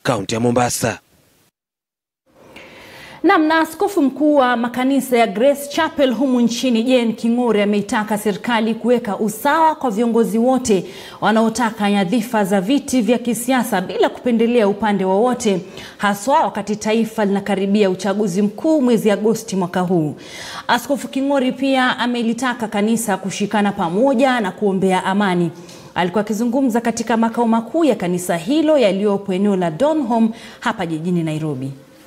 kaunti ya Mombasa. Nam na askofu mkuu wa makanisa ya Grace Chapel humu nchini Jane King'ore ameitaka serikali kuweka usawa kwa viongozi wote wanaotaka nyadhifa za viti vya kisiasa bila kupendelea upande wowote, haswa wakati taifa linakaribia uchaguzi mkuu mwezi Agosti mwaka huu. Askofu King'ore pia amelitaka kanisa kushikana pamoja na kuombea amani. Alikuwa akizungumza katika makao makuu ya kanisa hilo yaliyopo eneo la Donholm hapa jijini Nairobi.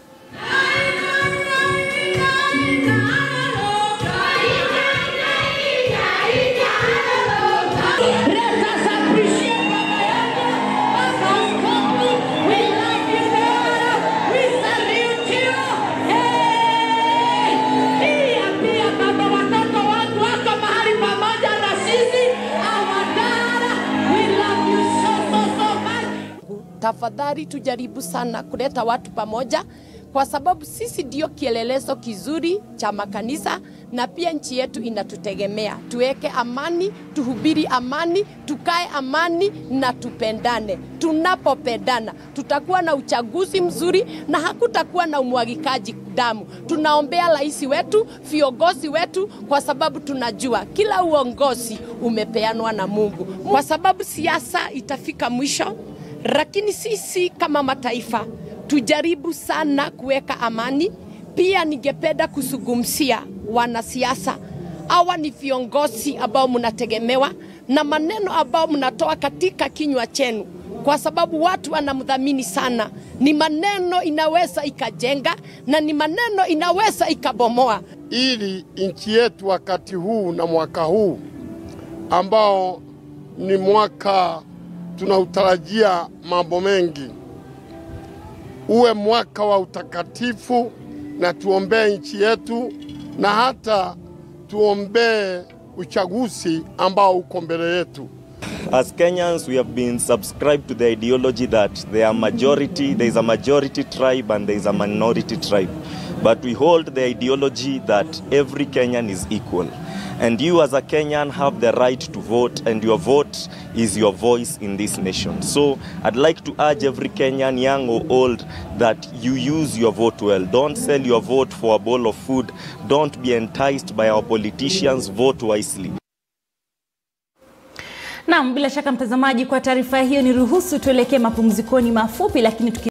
Tafadhali tujaribu sana kuleta watu pamoja, kwa sababu sisi ndio kielelezo kizuri cha makanisa na pia nchi yetu inatutegemea. Tuweke amani, tuhubiri amani, tukae amani na tupendane. Tunapopendana tutakuwa na uchaguzi mzuri na hakutakuwa na umwagikaji damu. Tunaombea rais wetu, viongozi wetu, kwa sababu tunajua kila uongozi umepeanwa na Mungu, kwa sababu siasa itafika mwisho lakini sisi kama mataifa tujaribu sana kuweka amani. Pia ningependa kuzungumzia wanasiasa, hawa ni viongozi ambao mnategemewa na maneno ambao mnatoa katika kinywa chenu, kwa sababu watu wanamdhamini sana. Ni maneno inaweza ikajenga na ni maneno inaweza ikabomoa. ili nchi yetu wakati huu na mwaka huu ambao ni mwaka tunautarajia mambo mengi, uwe mwaka wa utakatifu, na tuombee nchi yetu na hata tuombee uchaguzi ambao uko mbele yetu. As Kenyans, we have been subscribed to the ideology that there are majority, there is a majority tribe and there is a minority tribe. But we hold the ideology that every Kenyan is equal. And you as a Kenyan have the right to vote and your vote is your voice in this nation. So I'd like to urge every Kenyan, young or old, that you use your vote well. Don't sell your vote for a bowl of food. Don't be enticed by our politicians. Vote wisely. Naam, bila shaka mtazamaji, kwa taarifa hiyo ni ruhusu tuelekee mapumzikoni mafupi, lakini tuki